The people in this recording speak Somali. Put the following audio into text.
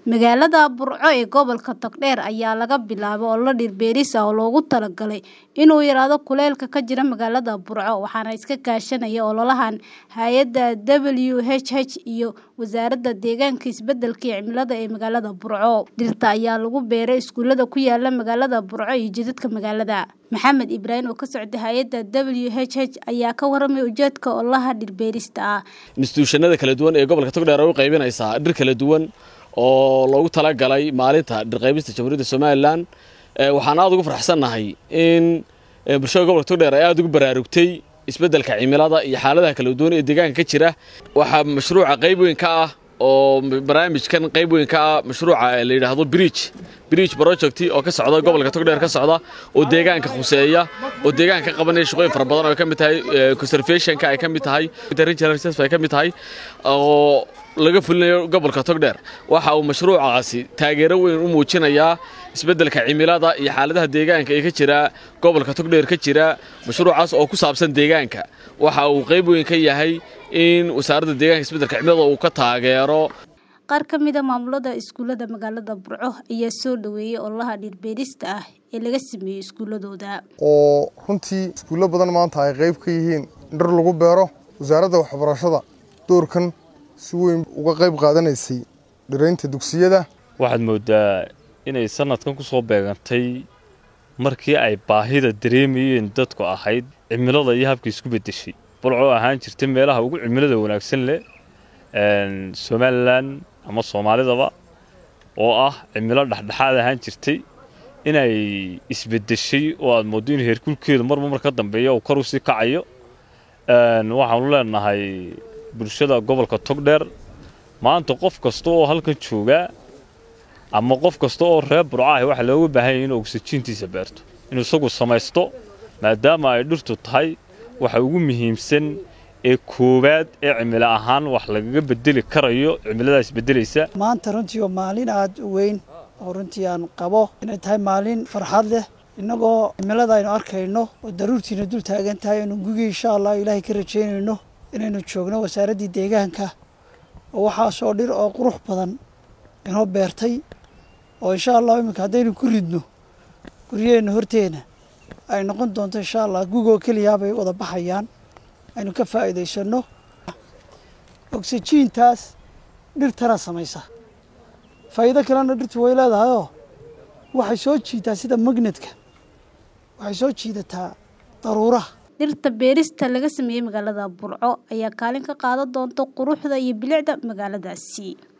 Magaalada Burco ee gobolka Togdheer ayaa laga bilaabay olole dhir beeris ah oo loogu talagalay inuu yaraado kuleylka ka jira magaalada Burco waxaana iska kaashanaya ololahan hay'adda WHH iyo Wasaaradda Deegaanka iyo Isbeddelka Cimilada ee magaalada Burco. Dhirta ayaa lagu beeray iskuulada ku yaala magaalada Burco iyo jidadka magaalada. Maxamed Ibraahim oo ka socda hay'adda WHH ayaa ka warramay ujeedka ololaha dhir beerista ah. instituushanada kala duwan ee gobolka Togdheer ay u qaybinaysaa dhir kala duwan oo loogu talagalay maalinta dhir qaybista Jamhuuriyadda Somaliland waxaan aad ugu faraxsanahay in bulshada gobolka Togdheer ay aad ugu baraarugtay isbeddelka cimilada iyo xaaladaha kala duwan ee deegaanka ka jira waxaa mashruuca qayb weyn ka ah oo barnaamijkan qayb weyn ka ah mashruuca la yidhaahdo bridge bridge project oo ka socda gobolka Togdheer ka socda oo deegaanka khuseeya oo deegaanka ka qabanaya shaqooyin fara badan oo ay ka mid tahay conservationka ay ka mid tahay regional reserve ay ka mid tahay oo laga fulinayo gobolka Togdheer waxa uu mashruucaasi taageero weyn u muujinayaa isbeddelka cimilada iyo xaaladaha deegaanka ee ka jira gobolka Togdheer ka jira mashruucaas oo ku saabsan deegaanka waxa uu qayb weyn ka yahay in wasaaradda deegaanka isbeddelka cimilada uu ka taageero qaar ka mid a maamulada iskuulada magaalada Burco ayaa soo dhaweeyay ololaha dhir beerista ah ee laga sameeyay iskuuladooda oo runtii iskuulo badan maanta ay qayb ka yihiin dhir lagu beero wasaaradda waxbarashada doorkan si weyn uga qayb qaadanaysay dhiraynta dugsiyada waxaad moodaa inay sanadkan ku soo beegantay markii ay baahida dareemayeen dadku ahayd cimilada iyo habkii isku beddeshay bulco ahaan jirta meelaha ugu cimilada wanaagsan leh somalilan ama soomaalidaba oo ah cimilo dhexdhexaad ahaan jirtay inay isbeddeshay oo aad mooddo in heerkulkeedu marba mar ka dambeeya uu kor u sii kacayo waxaanu leenahay bulshada gobolka togdheer maanta qof kasta oo halkan joogaa ama qof kasta oo reer burco ah waxaa looga baahan yahay inuu ogsajiintiisa beerto inuu isagu samaysto maadaama ay dhirtu tahay waxa ugu muhiimsan ee koowaad ee cimilo ahaan wax lagaga bedeli karayo cimiladaas beddelaysa maanta runtii waa maalin aada u weyn oo runtii aan qabo inay tahay maalin farxad leh innagoo cimilada aynu arkayno oo daruurtiina dul taagan tahay aynu gugii insha allah ilaahay ka rajaynayno inaynu joogno wasaaraddii deegaanka oo waxaasoo dhir oo qurux badan inoo beertay oo insha allah iminka haddaynu ku ridno guryaheenna horteena ay noqon doonto insha allah gugoo keliyaa bay wada baxayaan aynu ka faa'iidaysanno oksijiintaas dhirtana samaysa faa'iido kalena dhirtu way leedahayoo waxay soo jiitaa sida magnetka waxay soo jiidataa daruuraha dhirta beerista laga sameeyey magaalada Burco ayaa kaalin ka qaadan doonta quruxda iyo bilicda magaaladaasi